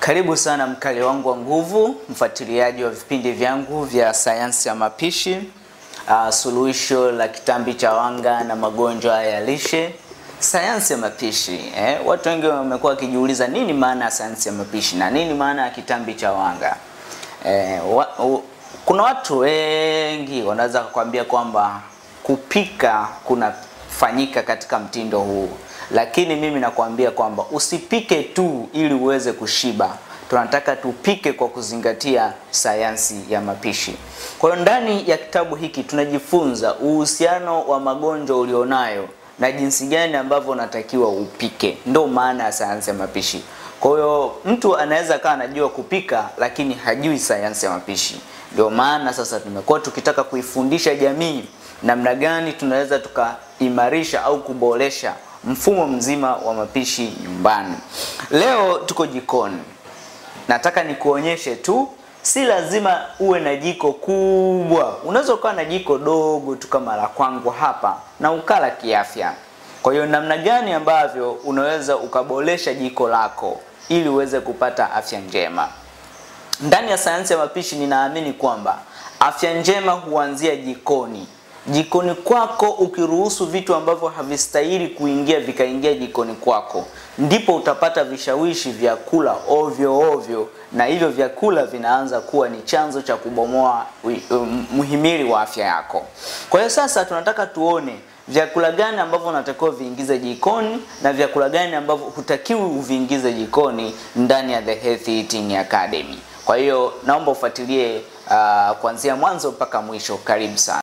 Karibu sana mkali wangu wa nguvu, mfuatiliaji wa vipindi vyangu vya sayansi ya mapishi, uh, suluhisho la kitambi cha wanga na magonjwa ya lishe. Sayansi ya mapishi eh, watu wengi wamekuwa wakijiuliza nini maana ya sayansi ya mapishi na nini maana ya kitambi cha wanga eh, wa, u, kuna watu wengi wanaweza kukwambia kwamba kupika kunafanyika katika mtindo huu, lakini mimi nakwambia kwamba usipike tu ili uweze kushiba. Tunataka tupike kwa kuzingatia sayansi ya mapishi. Kwa hiyo ndani ya kitabu hiki tunajifunza uhusiano wa magonjwa ulionayo na jinsi gani ambavyo unatakiwa upike. Ndio maana ya sayansi ya mapishi. Kwa hiyo mtu anaweza kawa anajua kupika lakini hajui sayansi ya mapishi. Ndio maana sasa tumekuwa tukitaka kuifundisha jamii namna gani tunaweza tukaimarisha au kuboresha mfumo mzima wa mapishi nyumbani. Leo tuko jikoni, nataka nikuonyeshe tu, si lazima uwe na jiko kubwa. Unaweza ukawa na jiko dogo tu kama la kwangu hapa na ukala kiafya. Kwa hiyo namna gani ambavyo unaweza ukaboresha jiko lako ili uweze kupata afya njema. Ndani ya sayansi ya mapishi ninaamini kwamba afya njema huanzia jikoni. Jikoni kwako, ukiruhusu vitu ambavyo havistahili kuingia vikaingia jikoni kwako, ndipo utapata vishawishi vya kula ovyo ovyo, na hivyo vyakula vinaanza kuwa ni chanzo cha kubomoa muhimili wa afya yako. Kwa hiyo sasa tunataka tuone vyakula gani ambavyo unatakiwa viingize jikoni na vyakula gani ambavyo hutakiwi uviingize jikoni ndani ya The Healthy Eating Academy. Kwa hiyo naomba ufuatilie uh, kuanzia mwanzo mpaka mwisho. Karibu sana.